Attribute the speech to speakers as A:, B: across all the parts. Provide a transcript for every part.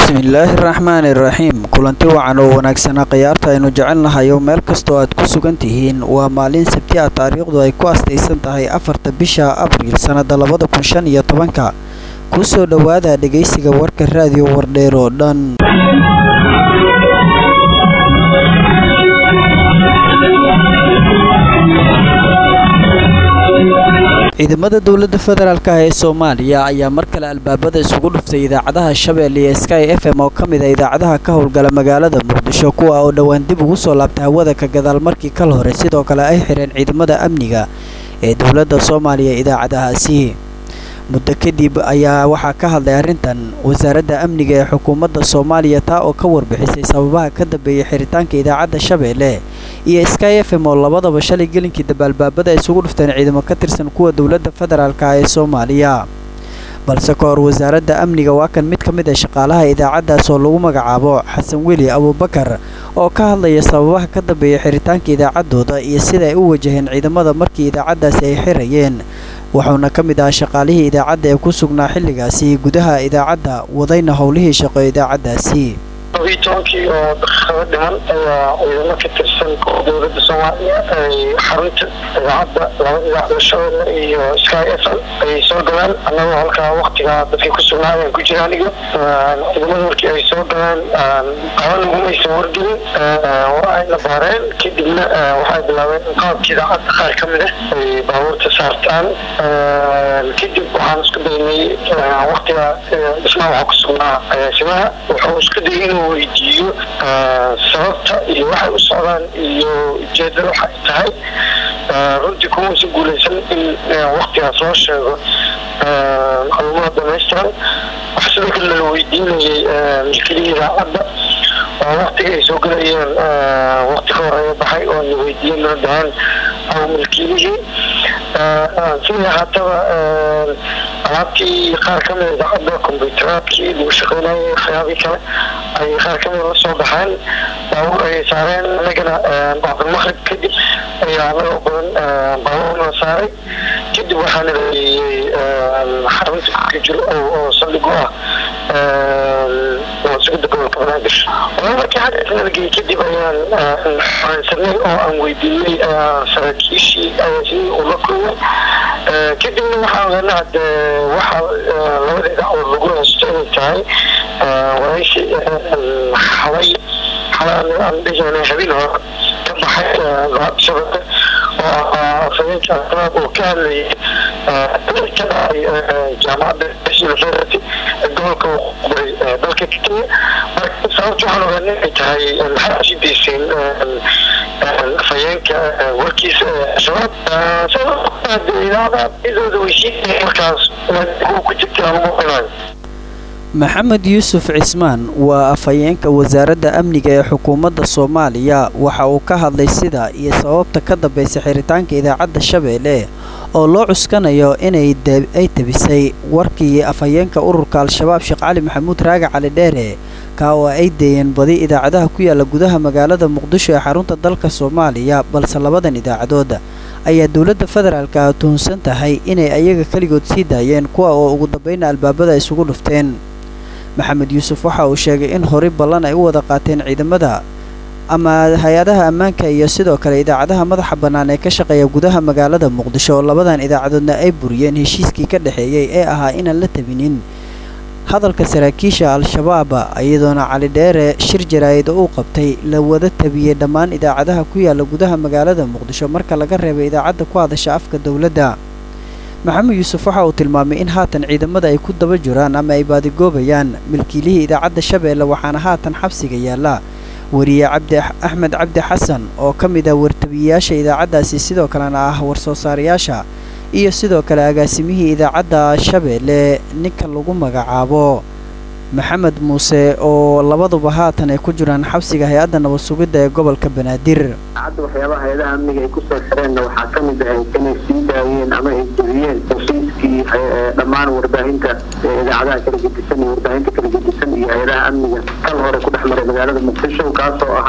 A: bismillaahi raxmaani raxiim kulanti wacan oo wanaagsanaa khiyaarta aynu jecelnahay oo meel kastoo aad ku sugan tihiin waa maalin sabti ah taariikhdu ay ku astaysan tahay afarta bisha abriil sannada labada kun shan iyo tobanka kusoo dhowaada dhegaysiga warka raadiyo wardheer oo dhan ciidamada dowladda federaalk ah ee soomaaliya ayaa mar kale albaabada isugu dhuftay idaacadaha shabeelle iyo sky f m oo ka mid a idaacadaha ka howlgala magaalada muqdisho kuwa oo dhowaan dib ugu soo laabta hawada ka gadaal markii kal hore sidoo kale ay xireen ciidamada amniga ee dowladda soomaaliya idaacadahaasi muddo kadib ayaa waxaa ka hadlay arrintan wasaaradda amniga ee xukuumadda soomaaliya taa oo ka warbixisay sababaha ka dambeeyay xiritaanka idaacadda shabeelle iyo sky f m oo labadaba shalay gelinkii dabaalbaabada ay isugu dhufteen ciidamo ka tirsan kuwa dowladda federaalk ah ee soomaaliya balse ka hor wasaaradda amniga waa kan mid ka mid a shaqaalaha idaacaddaas oo lagu magacaabo xasan weli abuubakar oo ka hadlaya sababaha ka dambeeya xiritaanka idaacaddooda iyo sida ay u wajaheen ciidamada markii idaacaddaasi ay xirayeen wuxuuna ka mid ahaa shaqaalihii idaacadda ee ku sugnaa xilligaasi gudaha idaacadda wadayna howlihii shaqo idaacaddaasi
B: todobiyi tobankii oo daqiiqado dhiman ayaa ciidamo ka tirsan kuwa dowladda soomaaliya ay xarunta idaacadda laba idaacado shabeelle iyo sky f m ay soo galeen annagoo halkaa waktigaa dadkii ku sugnaa ayaan ku jira aniga ciidamada markii ay soo galeen qaba lagumaysan wargelin waa ayna baareen kadibna waxay bilaabeen in qaabka idaacadda qaar ka mid ah ay baabuurta saartaan kadib waxaan isku daynay waktiga dhismaha waxaa ku sugnaa agaasimaha wuxuu isku dayay inuu weydiiyo sababta iyo waxay u socdaan iyo ujeedada waxay tahay runtii kumausan guulaysan in waktigaas loo sheego macluumaad dhamaystiran waxa sidoo kale lala weydiinayay milkilihii idaacadda oo waktiga ay soo gelayeen wakti ka horeeya baxay oo na weydiiyeen noo dhahaan aw milkiilihii sidii haataba alaabtii qaar ka mida idaacadda kombyutaraadkii lagu shaqeynayay waxyaabii kale ay qaar ka mida la soo baxeen baabuur ayay saareen anagana bacdulmaqrib kadib ayaa anagoo badan baabuurna saaray kadib waxaana layeeyey xarunta ka jiro oo saldhig u ah sugida gobolka banaadir markii xagga nalagey kadib ayaan xoreysanay oo aan weydiinay saraakiishii agaasimihii uu la kulmay kadibna waxaan ogaana hade waxa labada idaacadood lagu haysto inay tahay waraysi xalay xalaan dhijanay habeen hore ka baxay shabaka oo ahaa afhayeenka al-shabaab oo ka hadlayay ka dhacay jaamacadda university gobolka waqooyi dalka kenya marka sababta waxaan ogaanay inay tahay maxaa sii dayseen afhayeenka warkiisa al-shabaab idaacadooda weysiinaya markaas ku jirta lagu qinayo
A: maxamed yuusuf cismaan waa afhayeenka wasaaradda amniga ee xukuumadda soomaaliya waxa uu ka hadlay sida iyo sababta ka dambaysa xiritaanka idaacadda shabeelle oo loo cuskanayo inay ay tabisay warkii afhayeenka ururka al-shabaab sheekh cali maxamuud raagi cali dheere kaa oo ay deeyeen badi idaacadaha ku yaala gudaha magaalada muqdisho ee xarunta dalka soomaaliya balse labadan idaacadood ayaa dowladda federaalka ah tuhunsan tahay inay ayaga keligood sii daayeen kuwa oo ugu dambayna albaabada isugu dhufteen maxamed yuusuf waxa uu sheegay in horay ballan ay u wada qaateen ciidamada ama hay-adaha ammaanka iyo sidoo kale idaacadaha madaxa bannaan ee ka shaqeeya gudaha magaalada muqdisho oo labadan idaacadoodna ay buriyeen heshiiskii ka dhexeeyey ee ahaa inaan la tabinin hadalka saraakiisha al-shabaab iyadoona cali dheere shir jaraa'id oo uu qabtay la wada tabiyey dhammaan idaacadaha ku yaala gudaha magaalada muqdisho marka laga reebay idaacadda ku hadasha afka dowladda maxamed yuusuf waxa uu tilmaamay in haatan ciidamada ay ku daba jiraan ama ay baadigoobayaan milkiilihii idaacadda shabeelle waxaana haatan xabsiga yaalla wariye cabdi axmed cabdi xasan oo ka mid ah wartabiyeyaasha idaacaddaasi sidoo kalena ah warsoo saarayaasha iyo sidoo kale agaasimihii idaacadda shabeelle ninka lagu magacaabo maxamed muuse oo labaduba haatan ay ku jiraan xabsiga hay-adda nabad sugidda ee gobolka banaadir
C: cadda waxyaabaha hay-adaha amniga ay kusoo xireenna waxaa ka mid ahayd inay sii daayeen ama ay jebiyeen heshiiskii dhammaan warbaahinta idaacadaha kala gedisan iyo warbaahinta kala gedisan iyo hay-adaha amniga kal hore ku dhex maray magaalada muqdisho kaasoo ahaa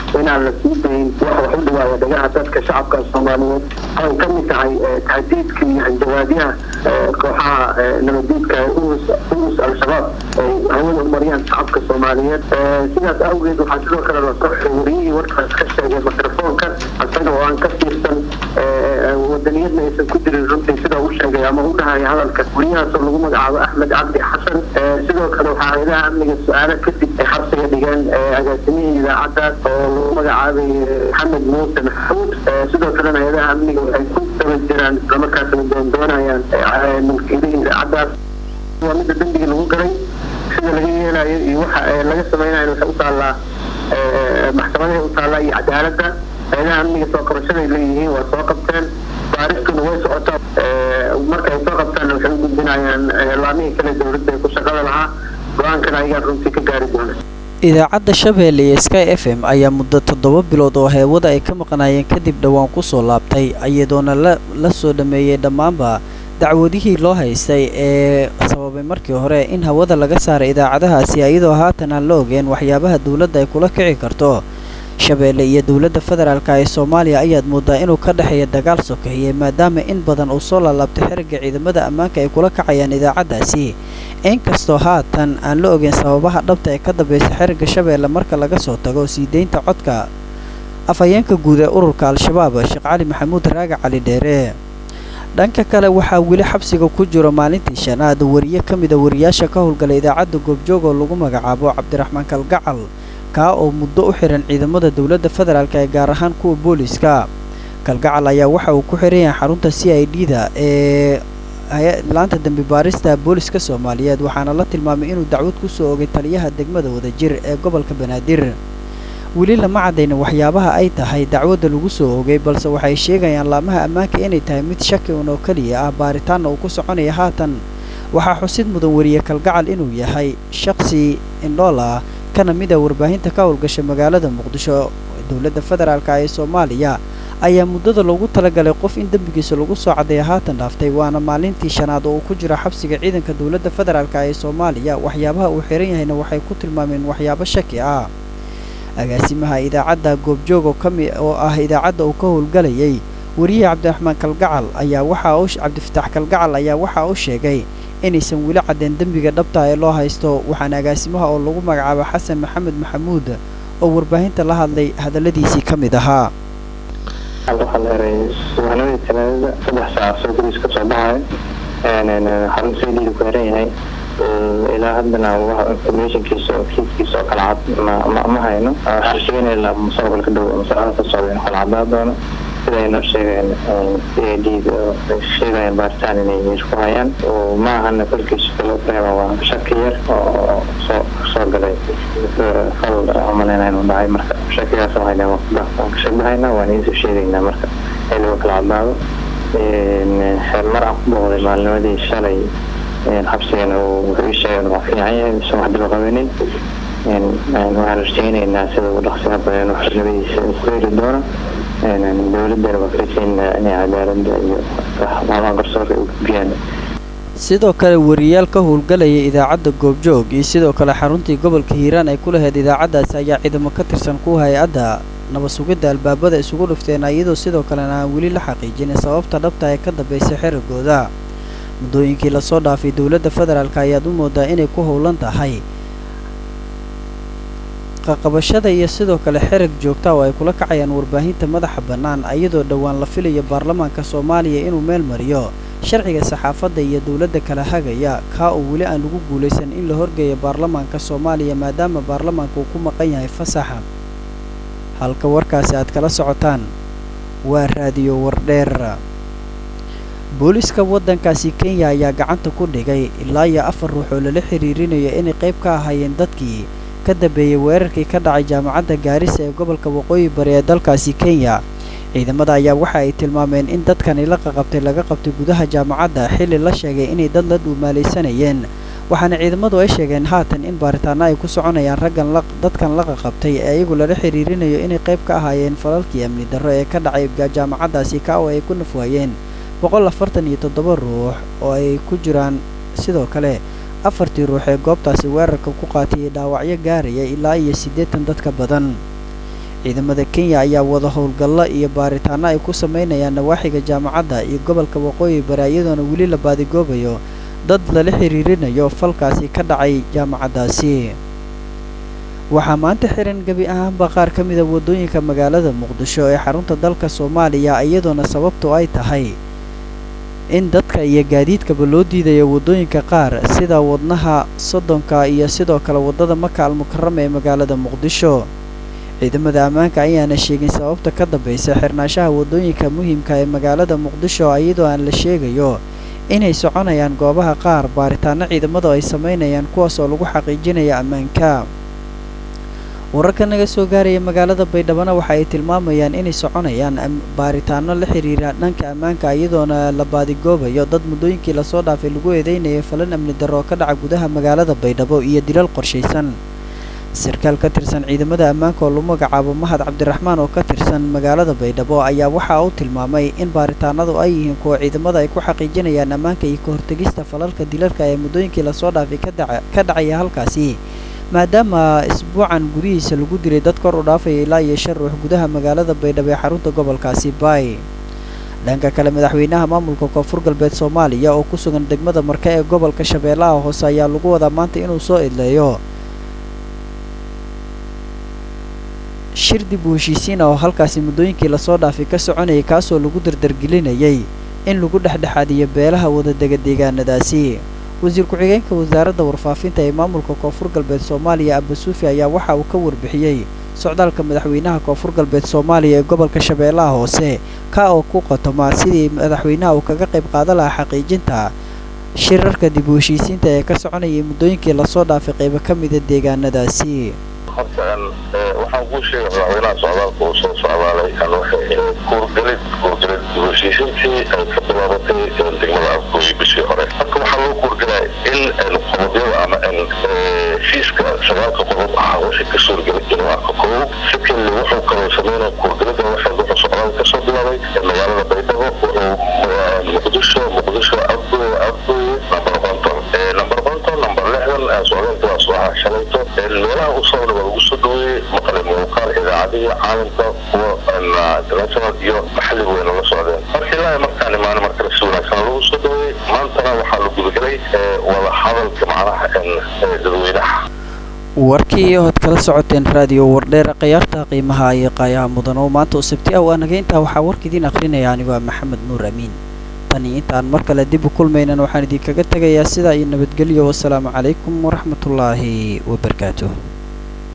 C: inaan la sii dayn wax wax u dhawaaya dhagaha dadka shacabka soomaaliyeed ay ka mid tahay tahdiidka iyo hanjawaadyaha kooxaha nabadiidka urus urus al-shabaab ay hawada u mariyaan shacabka soomaaliyeed sidaas awgeed waxaa sidoo kale lasoo xuriyihii warkaas ka sheegay mikrofoonka isaga oo aan ka fiirsan wadaniyadna aysan ku jirin runtii sida u sheegay ama u dhahaya hadalka wariyahaasoo lagu magacaabo axmed cabdi xasan sidoo kale waxaa hay-adaha amniga su-aalo kadib ay xabsiga dhigeen agaasimihii idaacaddaas oo lagu magacaabay maxamed muuse maxamuud sidoo kalena hay-adaha amniga waxay ku daba jiraan islamarkaasna doondoonayaan mulkiilihii idaacaddaas waa midda dembiga lagu galay sida laga yeelayo iyo waxa laga samaynayo waxay u taallaa maxkamadahay u taallaa iyo cadaaladda hay-adaha amniga soo qabashaday leeyihiin waa soo qabteen baaristuna way socotaa marka ay soo qabtaanna waxay u gudbinayaan laamihii kale dowladda ee ku shaqada lahaa go-aankana ayagaa runtii ka gaari doona
A: idaacadda shabeelle iyo sky f m ayaa muddo toddoba bilood oo heewada ay ka maqnaayeen kadib dhowaan ku soo laabtay iyadoona la soo dhameeyey dhammaanba dacwadihii loo haystay ee sababay markii hore in hawada laga saaray idaacadahaasi iyadoo haatan aan la ogeen waxyaabaha dowladda ay kula kici karto shabeelle iyo dowladda federaalka ee soomaaliya ayaad moodaa inuu ka dhexeeya dagaal sokeeye maadaama in badan uu soo laalaabtay xerigga ciidamada ammaanka ay kula kacayaan idaacaddaasi inkastoo haatan aan la ogeyn sababaha dhabta ee ka dambaysa xerigga shabeelle marka laga soo tago sii deynta codka afhayeenka guud ee ururka al-shabaab sheekh cali maxamuud raagac cali dheere dhanka kale waxaa weli xabsiga ku jiro maalintii shanaad wariye ka mida wariyaasha ka howlgala idaacadda goobjoog oo lagu magacaabo cabdiraxmaan kalgacal kaa oo muddo u xihan ciidamada dowladda federaalk ee gaar ahaan kuwa booliska kalgacal ayaa waxa uu ku xihan yahay xarunta c i d da ee laanta dembi baarista booliska soomaaliyeed waxaana la tilmaamay inuu dacwad ku soo ogay taliyaha degmada wadajir ee gobolka banaadir weli lama caddayna waxyaabaha ay tahay dacwadda lagu soo ogay balse waxay sheegayaan laamaha ammaanka inay tahay mid shaki un oo keliya ah baaritaanna uu ku soconaya haatan waxaa xusid mudan wariye kalgacal inuu yahay shaqsi indhool ah kana mid a warbaahinta ka howlgasha magaalada muqdisho dowladda federaalk ee soomaaliya ayaa muddada loogu talagalay qof in dembigiisa lagu soo caddeeya haatan dhaaftay waana maalintii shanaad oo uu ku jiro xabsiga ciidanka dowladda federaalk ee soomaaliya waxyaabaha uu xihan yahayna waxay ku tilmaameen waxyaabo shaki ah agaasimaha idaacadda goobjoog oo kami oo ah idaacadda uu ka howlgalayay wariye cabdiraxmaan kalgacal ayaa waxaa u cabdifataax kalgacal ayaa waxaa u sheegay inaysan weli caddeen dembiga dhabta ee loo haysto waxaana agaasimaha oo lagu magacaabo xasan maxamed maxamuud oo warbaahinta la hadlay hadalladiisii ka mid ahaa
D: waxaa la eray subaxnimadii talaadada saddex saac soo guriis ka soo baxayo xarun saydiida ku xiran yahay ilaa haddana informationkiisa oo kiiskiisa oo kala cad ma hayno waxaan sheeganayna mustaqbalka dhow masalada ka socda in kala cadaa doono sidayna sheegeen c i d sheegayaan baaritaan inay meesha ku hayaan ma ahana kolkiisa kaloo reeba waa shaki yar oo soo soo galay fal umaleyna inuu dhacay marka shakigaas hayna waan ka shabahaynaa waan idinsoo sheegaynaa marka xilliga kala cadaado mar aan ku booqday maalnimadii shalay xabsigana wuxuu ii sheegay waa fiican yahay mise wax daba qabanin waxaan rajaynaynaa sida ugu dhaqsiga badan inuu xornimadiisa ku heli doono dowladana waa rajaynaa inay cadaaladda iyo maamaha garsoorka ay u gudbiyaan
A: sidoo kale wariyaal ka howlgalaya idaacadda goobjoog iyo sidoo kale xaruntii gobolka hiiraan ay ku lahayd idaacaddaasi ayaa ciidamo ka tirsan kuwa hay-adda nabad sugidda albaabada isugu dhufteen iyadoo sidoo kalena aan weli la xaqiijinin sababta dhabta ee ka dambaysa xerigooda muddooyinkii lasoo dhaafay dowladda federaalk ayaad u moodaa inay ku howlan tahay qaqabashada iyo sidoo kale xerig joogta oo ay kula kacayaan warbaahinta madaxa bannaan iyadoo dhowaan la filayo baarlamaanka soomaaliya inuu meel mariyo sharciga saxaafadda iyo dowladda kala hagaya kaa oo weli aan lagu guulaysan in la horgeeyo baarlamaanka soomaaliya maadaama baarlamaanka uu ku maqan yahay fasaxa halka warkaasi aad kala socotaan waa raadiyo wardheer booliska waddankaasi kenya ayaa gacanta ku dhigay ilaa iyo afar ruux oo lala xiriirinayo inay qayb ka ahaayeen dadkii ka dambeeyey weerarkii ka dhacay jaamacadda gaarisa ee gobolka waqooyi bari ee dalkaasi kenya ciidamada ayaa waxa ay tilmaameen in dadkani la qaqabtay laga qabtay gudaha jaamacadda xilli la sheegay inay dad la dhuumaalaysanayeen waxaana ciidamadu ay sheegeen haatan in baaritaano ay ku soconayaan raggan dadkan la qaqabtay ee iyagu lala xiriirinayo inay qayb ka ahaayeen falalkii amni darro ee ka dhacay jaamacaddaasi ka oo ay ku nafwaayeen boqol afartan iyo toddoba ruux oo ay ku jiraan sidoo kale afartii ruux ee goobtaasi weerarka ku qaatiyey dhaawacyo gaaraya ilaa iyo siddeetan dadka badan ciidamada kenya ayaa wada howlgallo iyo baaritaano ay ku sameynayaan nawaaxiga jaamacadda iyo gobolka waqooyi bari iyadoona weli la baadigoobayo dad lala xiriirinayo falkaasi ka dhacay jaamacaddaasi waxaa maanta xiran gebi ahaanba qaar ka mida waddooyinka magaalada muqdisho ee xarunta dalka soomaaliya iyadoona sababtu ay tahay in dadka iyo gaadiidkaba loo diidayo waddooyinka qaar sida wadnaha soddonka iyo sidoo kale waddada maka almukarama ee magaalada muqdisho ciidamada ammaanka ayaana sheegin sababta ka dambaysa xirnaanshaha waddooyinka muhiimka ee magaalada muqdisho iyadoo aan la sheegayo inay soconayaan goobaha qaar baaritaano ciidamadu ay samaynayaan kuwaas oo lagu xaqiijinaya ammaanka wararka naga soo gaaraya magaalada baydhabana waxa ay tilmaamayaan inay soconayaan baaritaano la xiriira dhanka ammaanka iyadoona la baadigoobayo dad muddooyinkii lasoo dhaafay lagu eedeynayay falan amni darro ka dhaca gudaha magaalada baydhabo iyo dilal qorshaysan sarkaal ka tirsan ciidamada ammaanka oo lagu magacaabo mahad cabdiraxmaan oo ka tirsan magaalada baydhabo ayaa waxa uu tilmaamay in baaritaanadu ay yihiin kuwa ciidamada ay ku xaqiijinayaan ammaanka iyo ka hortegista falalka dilalka ee muddooyinkii lasoo dhaafay ka dhacaya halkaasi maadaama isbuucan gudihiisa lagu dilay dad kor u dhaafaya ilaa iyo shan ruux gudaha magaalada baydhabo ee xarunta gobolkaasi baay dhanka kale madaxweynaha maamulka koonfur galbeed soomaaliya oo ku sugan degmada marke ee gobolka shabeellaha hoose ayaa lagu wadaa maanta inuu soo idleeyo shir dib u heshiisiin ah oo halkaasi muddooyinkii lasoo dhaafay ka soconayay kaasoo lagu dardargelinayay in lagu dhexdhexaadiyo beelaha wadadega deegaanadaasi wasiir ku-xigeenka wasaaradda warfaafinta ee maamulka koonfur galbeed soomaaliya abasuufi ayaa waxa uu ka warbixiyey socdaalka madaxweynaha koonfur galbeed soomaaliya ee gobolka shabeellaha hoose ka oo ku qotoma sidii madaxweynaha uu kaga qayb qaadan lahaa xaqiijinta shirarka dib u heshiisiinta ee ka soconayay muddooyinkii lasoo dhaafay qaybo ka mida deegaanadaasi
E: horta waxaan kuu sheegay madaxweynaha socdaalka uu soo socdaalay kuurgelid kuurgelid heshiisintii ay ka bilaabatay degmada afgooyi bishii hore marka waxaa loo kuurgelaya in qodobyada ama heshiiska sagaalka qodob ahaa wixii ka suurgelay inuu arko koow secondly wuxuu kaloo sameynaya kuurgelida waxay wuxuu socdaal kasoo bilaabay magaalada baydhabo wuxuu muqdisho muqdisho afgooy afgooye number konton number konton number lixdan socdaalka waa soo shalayto meelaha u soo waa lagu soo dhaweeyey maqle muuqaal idaacadihii caalamka kuwa international iyo maxalli weyna la socdeen marka ilaahay markaan imaano markale si wanaagsan lagu soo dhaweeyey maantana waxaa la gudagelay wada hadalka macnaha dadweynaha
A: warkii ood kala socoteen raadiyo wardheer khiyaarta qiimaha iyo qaayaha mudan oo maanta u sabti ah waa naga intaa waxaa warka idiin akrinaya anigu waa maxamed nuur amiin tani intaan mar kale dib u kulmaynan waxaan idinkaga tegayaa sidaa iyo nabadgelyo wasalaamu calaykum waraxmatullaahi wabarakaatuh